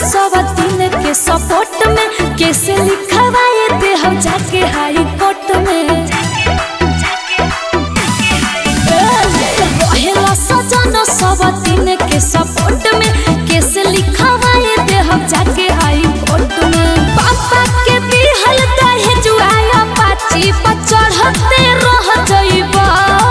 सब दिन के सपोर्ट में कैसे लिखवाए थे हम जाके हाई कोर्ट में रहेला सजन सब दिन के सपोर्ट में कैसे लिखवाए थे हम जाके हाई कोर्ट में पापा के दिहल दहे जुआया पाची पर चढ़ते रह जइबा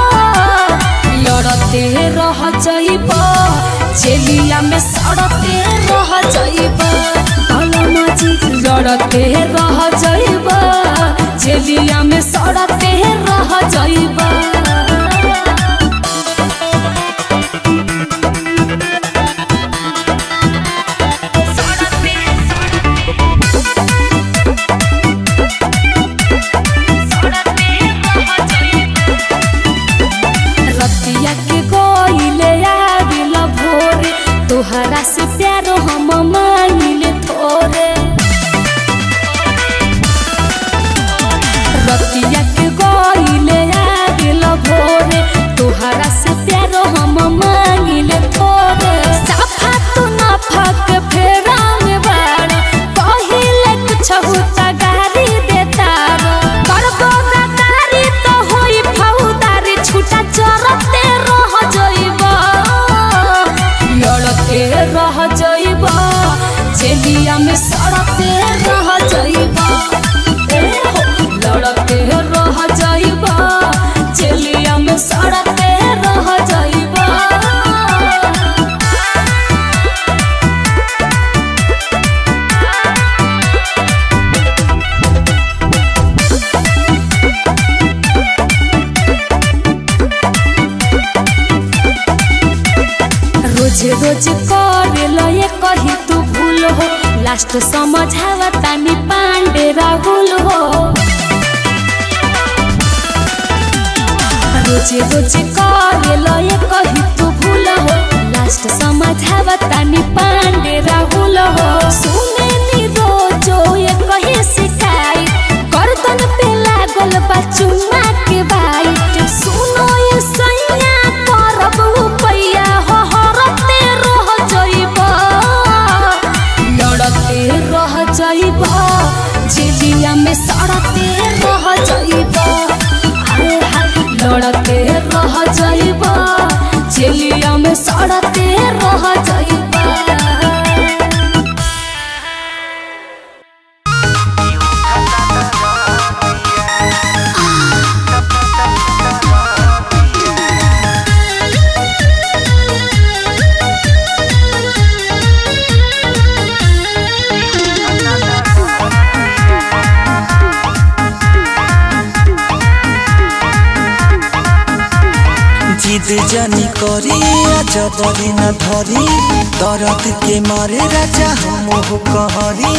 लड़ते रह जइबा चेलिया में सड़ते रह जइबा अलमा जी लड़ते रह जइबा चेलिया में सड़ते रह जइबा रतिया के गोइले आबिल भोरे तोहरा से प्यारो हम मांगिले थोरे रतिया के गोइले आबिल भोरे तोहरा से प्यारो हम मांगिले थोरे साफा तू ना फक फेरा में बाड़ कहिले कुछ होता गारी देता करबो गारी तो होई फौदारी छूटा चरते रह जइबा लड़ते रह जइबा चेलिया में सड़ते रह जइबा ए हो, लड़ते रह जइबा चेलिया में सड़ते रह जइबा रोज रोज करे ये कही तू भूल हो लास्ट समझावा तानी पांडे राहुल हो रोज रोज करे ये कही तू भूल हो लास्ट समझावा तानी पांडे राहुल हो सुने नी रोजो ये कही सिखाई गर्दन पे लागल बा चुम्मा के बाई सुनो ये सैया करब पैया हो हरते रह जइबा लड़ते रह जइबा झिझिया में सड़ते रह जइबा अरे हाय लड़ते रह जइबा झिझिया में सड़ते रह जइबा जिद जानी करी जबरी न धरी दर्द के मारे राजा हम कहरी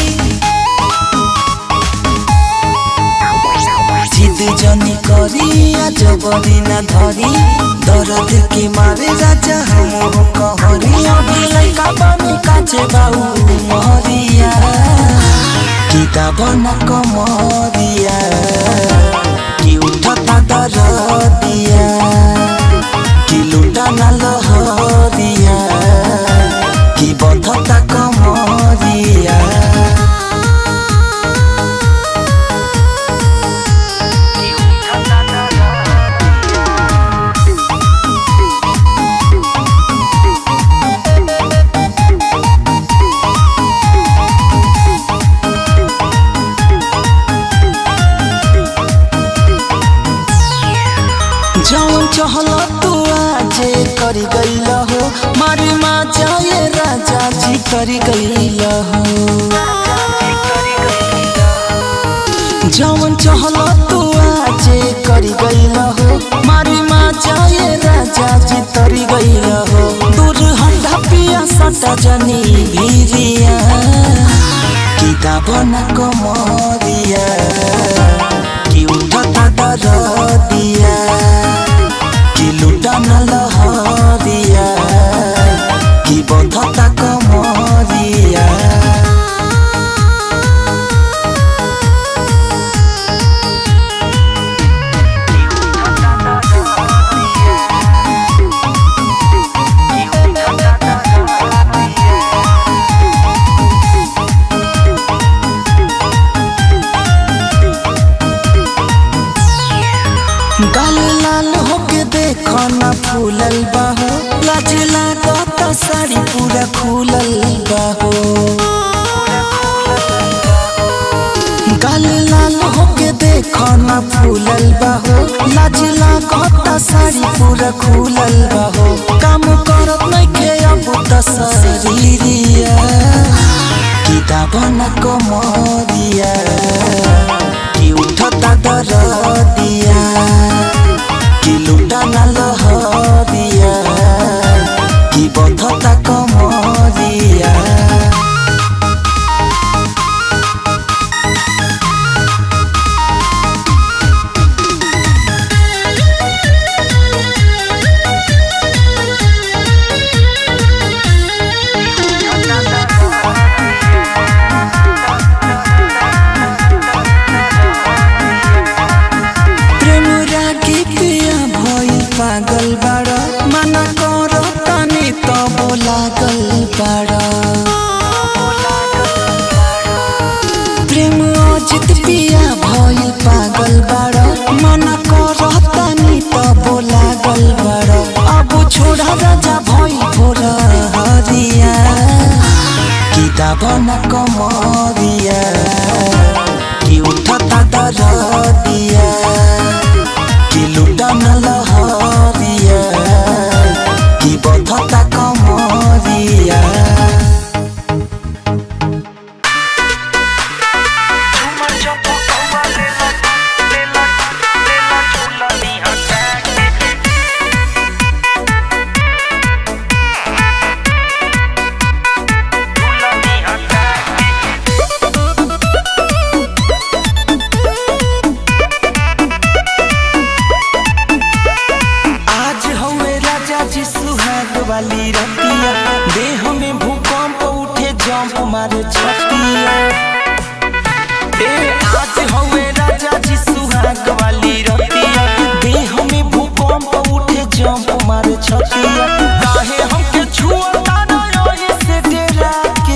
जिद जानी करी जबरी न धरी दर्द के मारे राजा हम कहरी अभी लइका बनी काचे बाऊ महरिया किताब न कमरिया कि उठता दरदिया कि लुटा न लहरिया कि बधता कमरिया जौन चहल तू आजे करी गईल हो मारी माँ जाए राजा जी करी गईल हो जौन चहल तू आजे करी गईल हो मारी माँ जाए राजा जी तरी गईल हो दूर हंडा पिया सटा जनी भीरिया किताब न कमरिया कि उठता दरदिया कि लुटा न लहरिया कि बधता कमरिया फूलल बाहो लाज लागत साड़ी पूरा खुलल बाहो गाल लाल होके देखो ना फूलल बाहो लाज लागत साड़ी पूरा खुलल बाहो काम करत नइखे अब त शरीरिया किताब न कमरिया कि उठता दरदिया कि लुटा न लहरिया कि बधता कमरिया प्रेम रागी पिया भई पागल बाड़ा मना कर तनी तब लागल बाड़ा प्रेम अजित पिया भई पागल बाड़ा मना कर तनी तब लागल बाड़ा अब छोड़ा राजा भई भोर हरिया किताब न कमरिया कि उठता दरदिया कि लुटा न लहरिया कि बधता कमरिया आज हवे राजा जी सुहाग वाली रतिया देह में भूकंप उठे जंप मारे छतिया ए आज हवे राजा जी सुहाग वाली रतिया देह में भूकंप उठे जंप मारे छतिया काहे हमके छुआ ना से डेरा के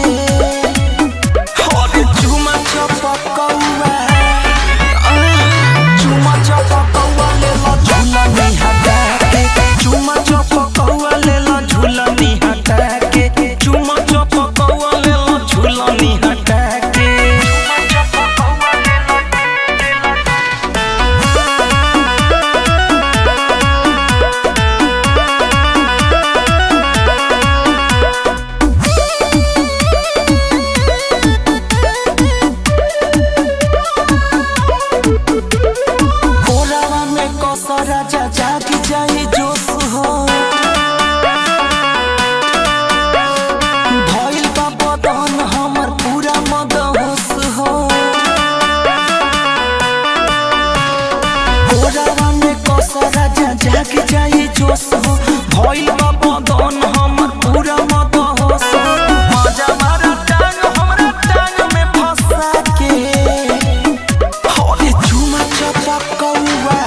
और चुमा चपकौआ चुमा चपकौआ ले लो झूला नहीं हटा के चुमा चपकौआ ले लो झूला नहीं हटा के चुमा चपकौआ ले लो झूला नहीं हटा के कोरावा में कोसा राजा जाग जाई जोश हो भइल बा बदन हमर पूरा मदहोश हो कोरावा में कोसा राजा जाग जाई जोश हो भइल बा बदन हमर पूरा मदहोश हो मजा मारा टांग हमरा टांग में फंसा के अरे चुमा चपकौआ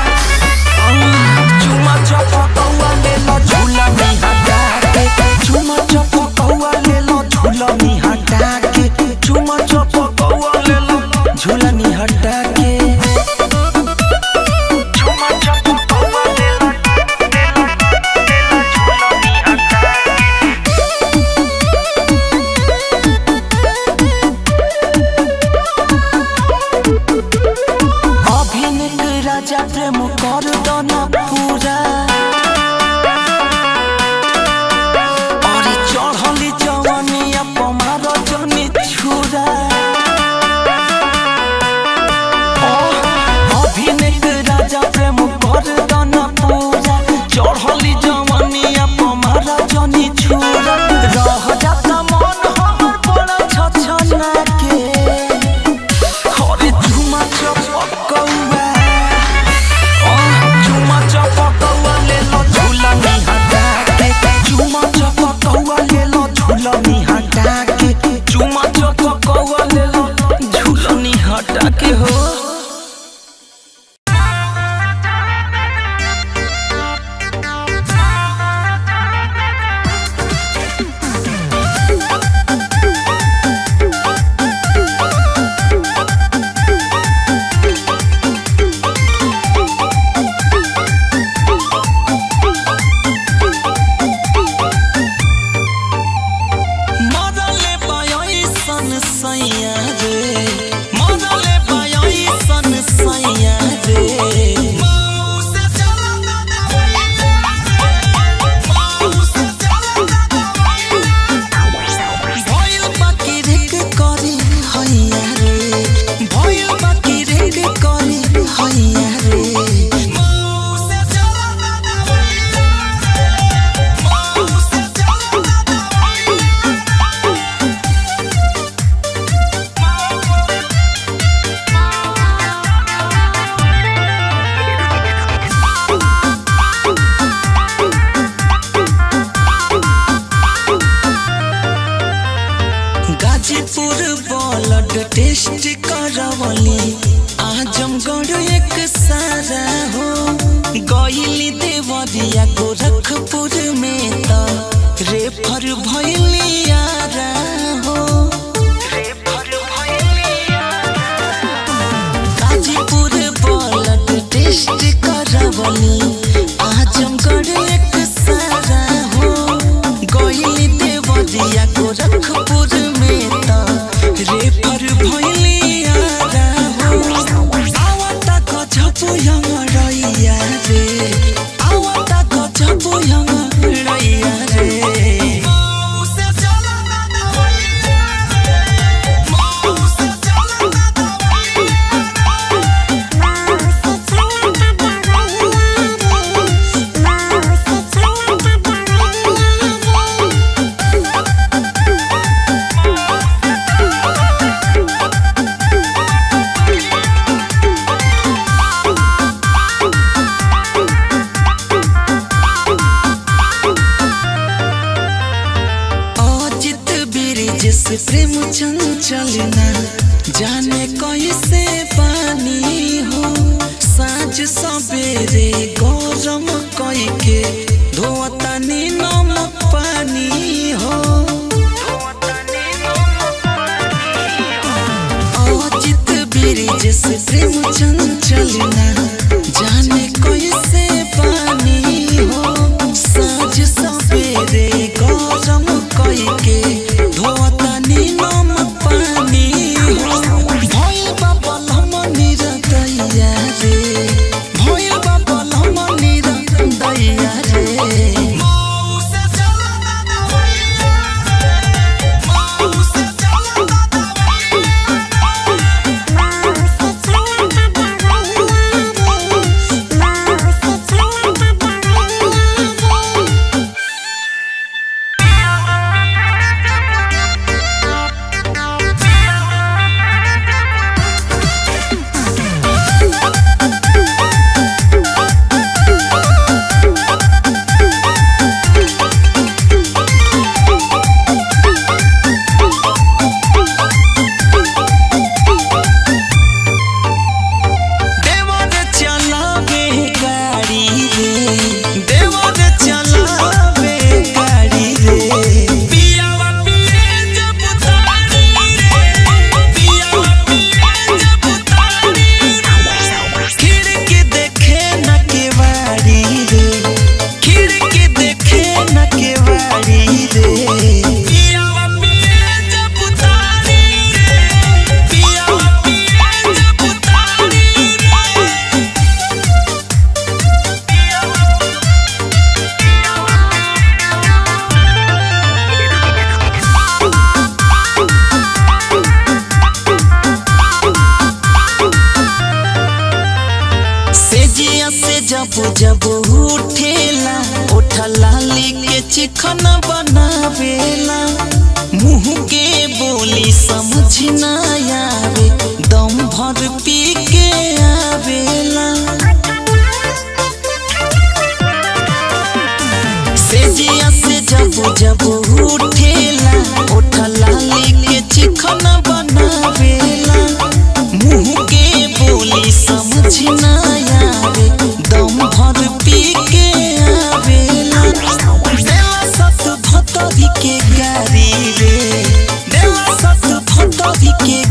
चुमा चपकौआ ले लो झूला में हटा के चुमा चपकौआ ले लो झूला में हटा के चुमा चपकौआ ले लो झूला में हटा के चुमा चपकौआ ले लो ले लो ले लो झूला में हटा के अभिनक राजा प्रेम कर दना पूरा अरे चढ़ली जवानिया पमार जनी छुरा अभिनक राजा प्रेम कर दना पूरा चढ़ली जवानिया पमार जनी छुरा रह जाता मन हमर बड़ा छछना के अरे झुमा चपकौआ झुमा चपकौआ ले लो झूला में हटा के झुमा चपकौआ ले लो झूला में हटा के झुमा चपकौआ ले लो झूला में हटा के हो गाजीपुर ब्लड टेस्ट करवली आजमगढ़ एक सारा हो गईली देवरिया गोरखपुर में त रेफर भइली यारा हो गाजीपुर ब्लड टेस्ट करवली आजमगढ़ एक सारा हो गईली देवरिया गोरखपुर में त रेफर भइली यारा हो आवता गजबु यमरैया रे आवता गजबु यमरैया रे अजित ब्रिज से प्रेम चंचलना जाने कैसे पानी हो साँझ सवेरे गरम कई के धोतनी नमक पानी हो अजित ब्रिज से प्रेम चंचलना जाने कैसे पानी हो साँझ सवेरे गरम कई के धोतनी नमक पानी हो भइल बा बलम निरदैया रे भइल बा बलम निरदैया रे देवर चलावे गाड़ी रे देवर चलावे गाड़ी रे पियावा पिए जब तारी रे पियावा पिए जब तारी खिड़की देखे न केवाड़ी रे खिड़की देखे न केवाड़ी रे पियावा पिए जब तारी रे पियावा पिए जब तारी रे सेजिया से जब जब उठेला उठा लाली के चिकन बनावेला मुंह के बोली समझ ना आवे दम भर पी के आवेला सेजिया से जब जब उठेला उठा लाली के चिकन बनावेला मुंह के बोली समझ ना आवे दम भर पी के आवेला देवा सत भतरी के गारी रे देवा सत भतरी के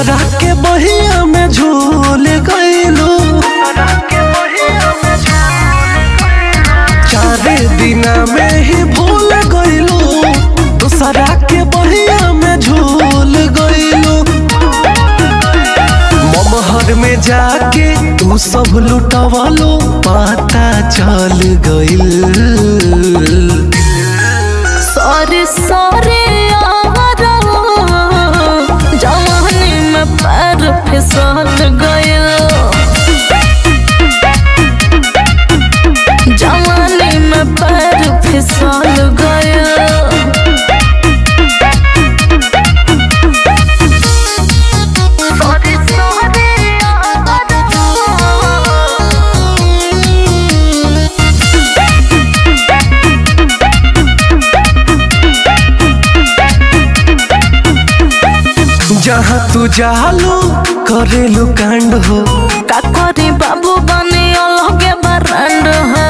दूसरा के बहिया में झूल गईलू चारे दिना में ही भूल गईलू दूसरा के बहिया में झूल गईलू ममहर में जाके तू सब लुटवलो पता चल गईल सॉरी सॉरी जवानी में पैर फिसल गयल जवानी में पैर फिसल गयल सॉरी जहाँ तू जालू करेलू कांड हो का करी बाबू बने अलगे बरंड हो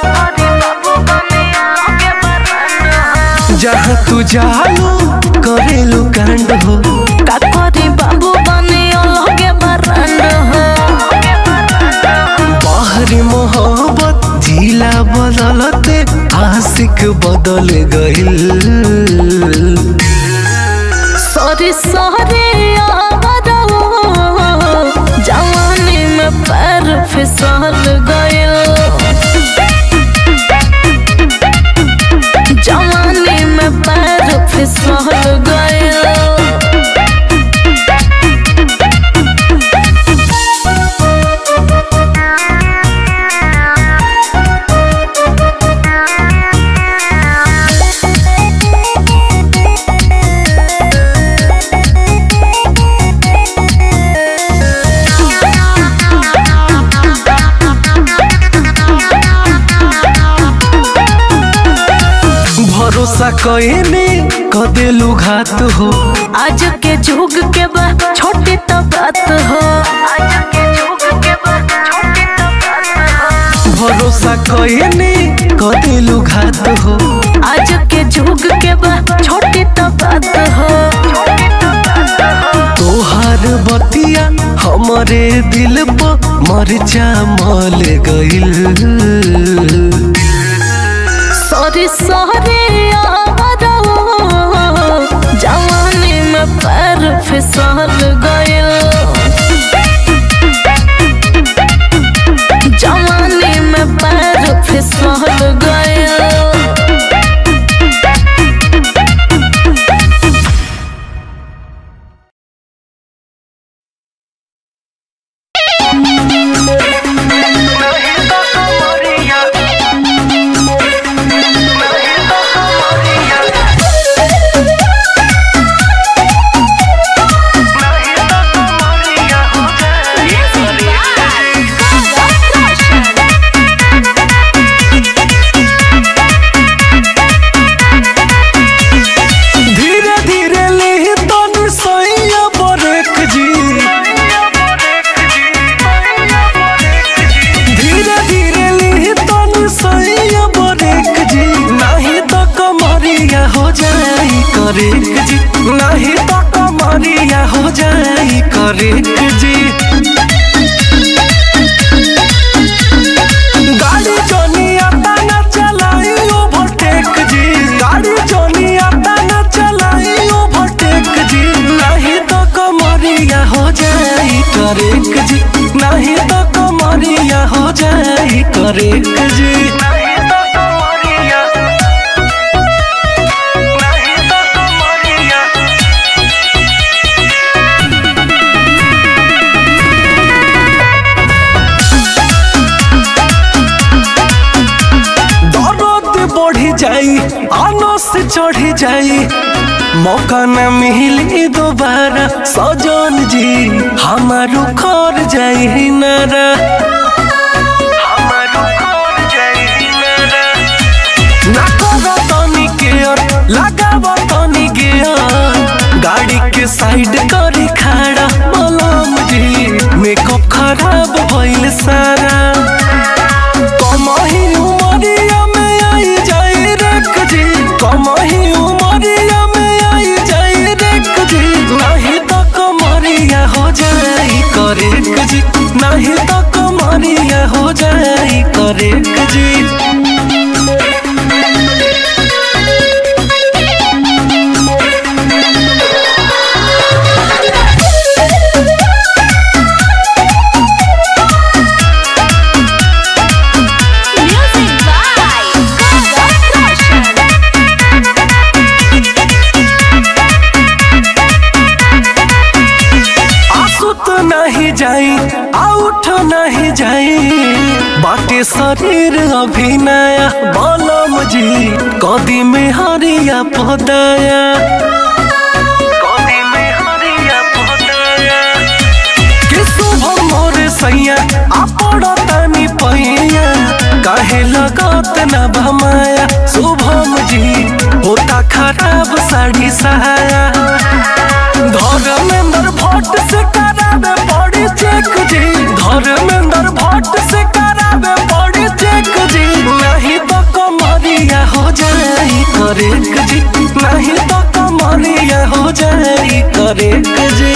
जहाँ तू जालू करेलू कांड हो का करी बाबू बने अलगे बरंड हो बाहरी मोहब्बत जिला बदलते आशिक बदल गईल सॉरी सॉरी जवानी में पैर फिसल गयल जवानी में पैर फिसल गयल भरोसा कईने कदेलू घात हो आज के जुग के बा छोटी तो बात हो आज के जुग के बा छोटी तो बात हो भरोसा कईने कदेलू घात हो आज के जुग के बा छोटी तो बात हो तोहार बतिया हमरे दिल पर मरचा मल गईल सॉरी सॉरी जवानी में पैर फिसल गयल जवानी में पैर फिसल गयल धीरे धीरे ले तन सैया बरक जी धीरे धीरे ले तन सैया बरक जी नहीं तो कमरिया हो जाई करेक जी नहीं तो कमरिया हो जाई करेक जी गाड़ी जोनी आता ना चलाई ओवरटेक जी गाड़ी जोनी आता ना चलाई ओवरटेक जी नहीं तो कमरिया हो जाई करेक जी नहीं तो कमरिया हो जाई करेक जी नहीं तो कमरिया नहीं तो कमरिया दर्द बढ़ी जाई आनो से चढ़ी जाई मौका न मिली दोबारा सजन जी हमारो खर जाई नारा हमारो खर जाई नारा ना करो तनी केयर लगाबो तनी गेयर गाड़ी के साइड करी खड़ा मलम जी मेकअप खराब भइल सारा कमही उमरिया में आई जाई रेख जी कमही उमरिया में आई जाई रेख जी नहीं तो कमरिया करेक जी Music by Gaga Roshan. आसुत नहीं जाई आउठ नहीं जाई बाटे शरीर अभिनया बलम जी कदी में हरिया पदाया कदी में हरिया पदाया के शुभ मोर सैया आपड़ तानी पैया काहे लगत न भमाया शुभम जी होता खराब साड़ी सहाया धर्मेंद्र भट्ट से करावे बॉडी चेक जी धर्मेंद्र भट्ट से करावे बॉडी चेक जी नहीं तो कमरिया हो जाई करेक जी नहीं तो कमरिया हो जाई करेक जी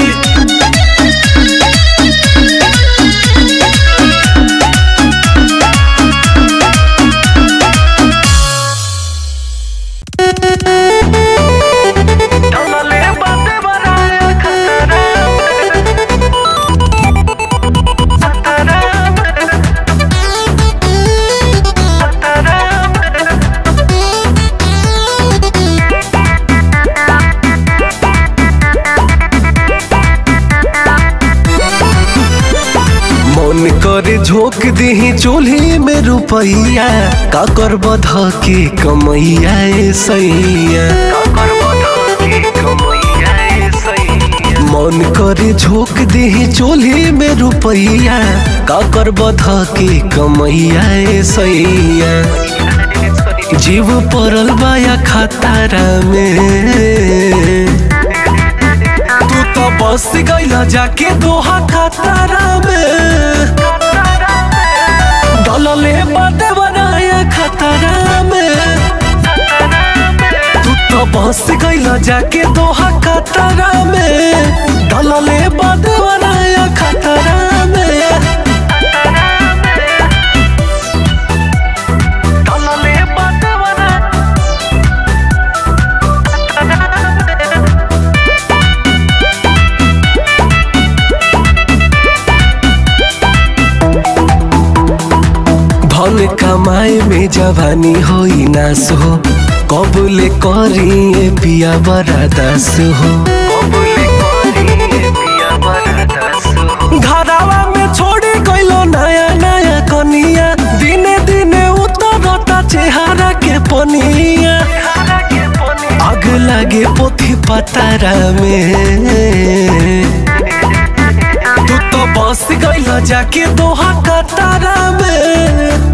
डोलले बाते बनाया खतरा खतरा मन करे झोंक दही चूल्ही में रुपैया का कर बध के कमैया ए सैया मन करे झोंक दही चूल्ही में रुपैया का कर बध के कमैया ए सैया जीव पड़ल बाया खतारा में तू तो बस गईला जाके दोहा खतरा में डलले बाटे बनाया खतरा में तू तो बस गईला जाके दोहा खतरा में डलले बाटे बनाया खतरा में डलले बाटे बनाया धन कमाए में जवानी होई नास हो कबूले करी पिया बड़ा दास हो घरावा में छोड़ी गइलो नया नया कनिया दिने दिने उतरता चेहरा के पनिया आग लागे पोथी पतारा में तू तो बस गइल जाके दोहा कतारा में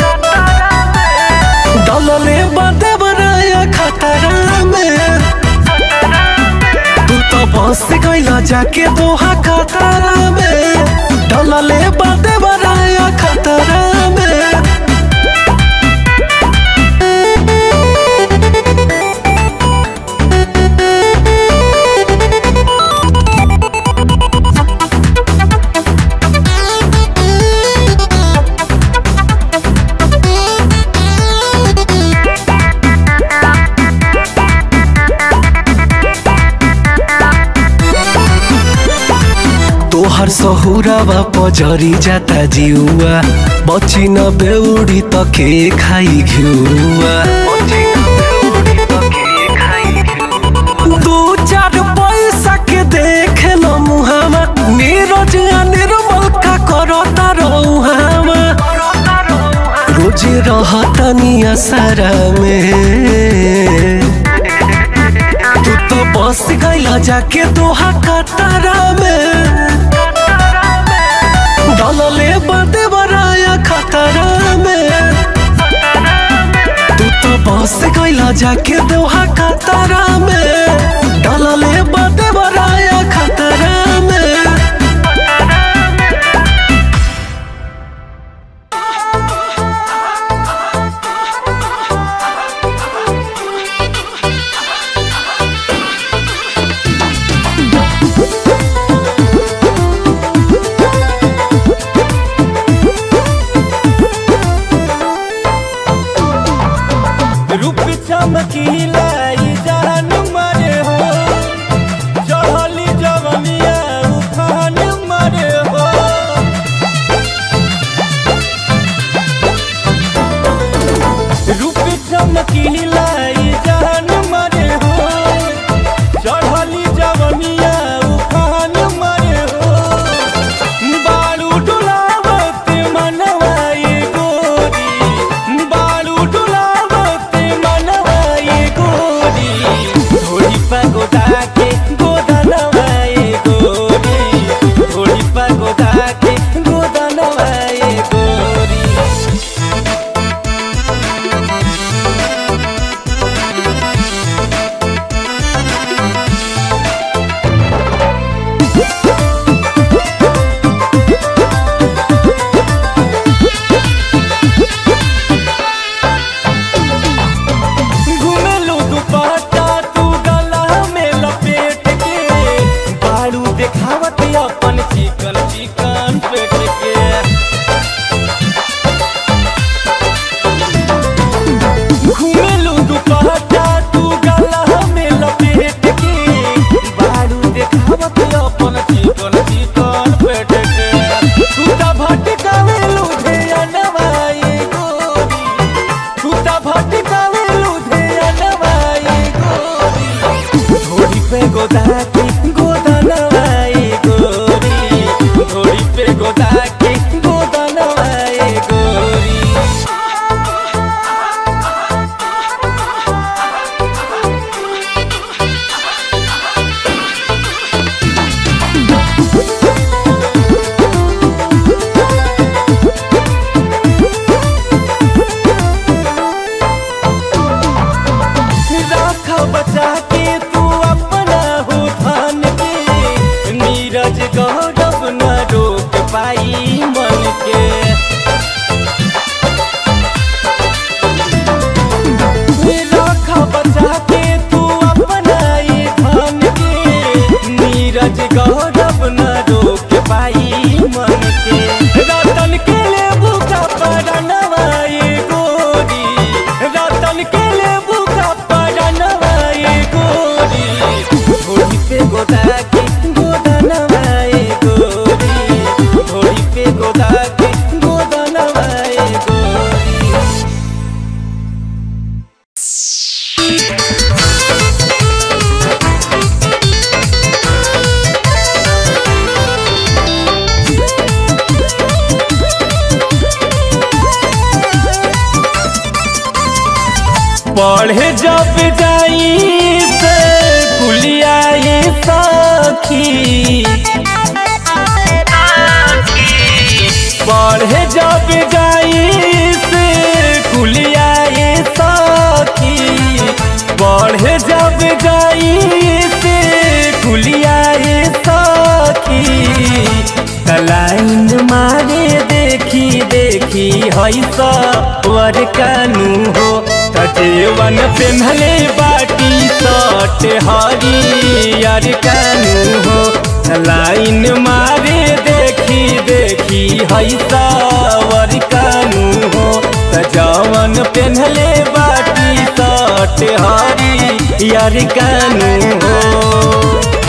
डलले बाते बनाया खतरा में तू तो बस गइल जाके दोहा कतारा में डलले बाते बनाया खतरा में तोहर सहुरावा पजरी जाता जिउआ बची न बेउडी त के खाई घिउआ दू चार पैसा के देख ल मुहामा नीरज आ निर्मल का करता रहुहामा रोजे रहतनी असरा में तू तो बस गइला जाके दोहा कतारा में डलले बाटे बनाया खतरा में तू तो बस गइला जाके दोहा कतारा में डलले बाटे बनाया खतरा में देखावत अपन चिकन चिकन पेट के घुमेलू दुपट्टा तू गला में लपेट के बारू देखावत अपन चिकन चिकन पेट के तू त भटकावेलू ढेया नवाई गोरी तू त भटकावेलू ढेया नवाई गोरी घोड़ी पे गोदाकी गोदनवाई गोरी घोड़ी पे गोदाकी गोदनवाई गोरी राख बचा के तू अपना हो धन के नीरज गौरव न रोक पाई मन के राख बचा के तू अपना ये धन के नीरज गौरव न रोक पाई मन के रतन के ले बुका पड़नवा ये गोरी रतन के ले बुका पड़नवा ये गोरी घोड़ी पे गोदा के गोदनवा ये गोरी घोड़ी पे गोदा के गोदनवा ये गोरी पढ़े जब जाई से कुलिया ये सखी पढ़े जब जाई से कुलिया ये सखी पढ़े जब जाई से कुलिया ये सखी तलाइन मारे देखी देखी हई सवर कानू हो तजेवन पेन्हले बाटी सट हरियर कानू हो लाइन मारे देखी देखी हई सवर कानू हो तजवन पेन्हले बाटी सट हरियर कानू हो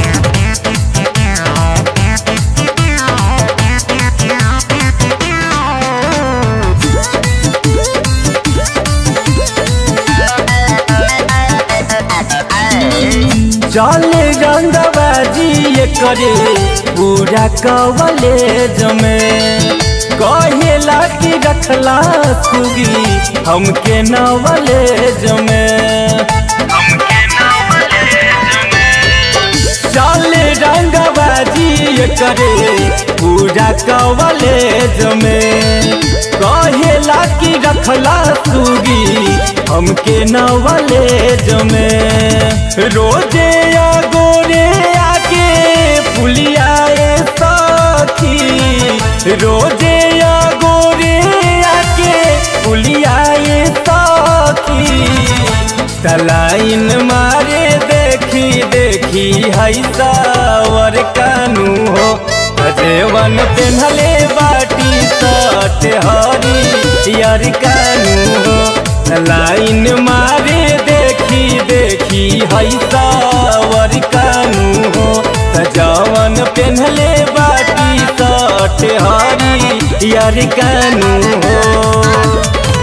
चले रंगबाजी ये करे पूरा कवलेज में कहेला कि रखला सुगी हमके नवलेज में चले रंगबाजी ये करे पूरा कवलेज में कहेला कि रखला सुगी हमके नवलेज में रोजे या गोरे आके पुलियाए सखी रोजे या गोरे आके पुलियाए सखी तलाइन मारे देखी देखी हई सावर कानू हो अजेवन पेन्हले बाटी सट हरी यार कानू हो लाइन मारे देखी देखी हई सावर कानू हो जवन पेन्हले बाटी सट हरी यार कानू हो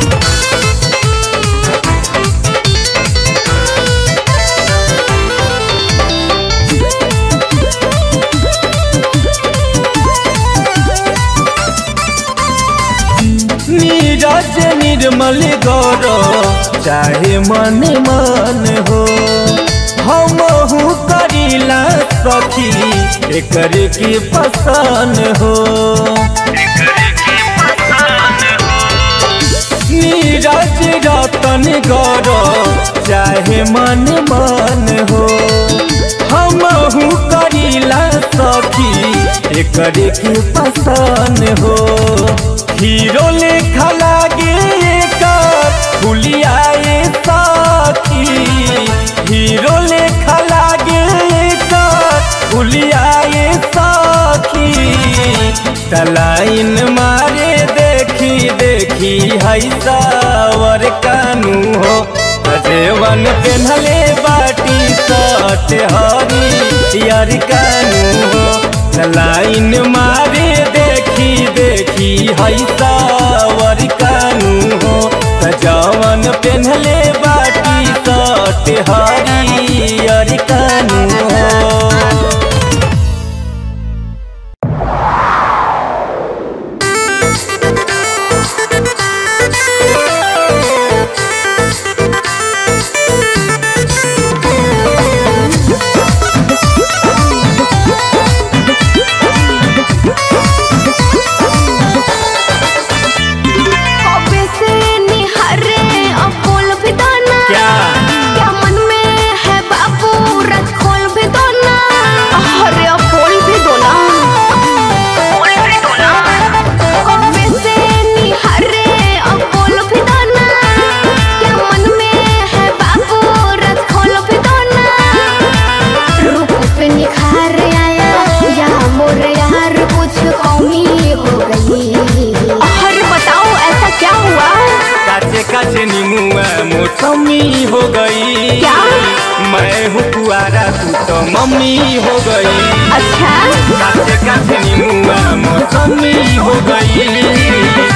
नीरज निर्मल गौर चाहे मन मन हो हम करीला सखी एकर की पसंद हो नीरज रतन गौर चाहे मन मन हो हम करीला सखी एकर की पसंद हो हीरो लेखा लागे एकर फुलियाए सखी हीरो लेखा लागे एकर फुलियाए ये सखी तलाइन मारे देखी देखी है सावर कानू हो अजेवन पेन्हले बाटी सट हरी यार कानू हो तलाइन मारे देखी देखी है सावर कानू हो जवन पेन्हले बाटी सट हरी यार कानू हो कबे से निहरे अब बोल भी दो ना क्या क्या मन में है बाबू रख खोल भी दो ना अरे अब बोल भी दो ना बोल भी दो ना कबे से निहरे अब बोल भी दो ना क्या मन में है बाबू रख खोल भी दो ना रूप पे निखार आया या मोर यार कुछ कमी हो गई अरे बताओ ऐसा क्या हुआ काचे काचे नीमुआ मौसमी हो गई क्या? मैं हूँ कुआरा तू तो मम्मी हो गई अच्छा काचे काचे नीमुआ मौसमी हो गई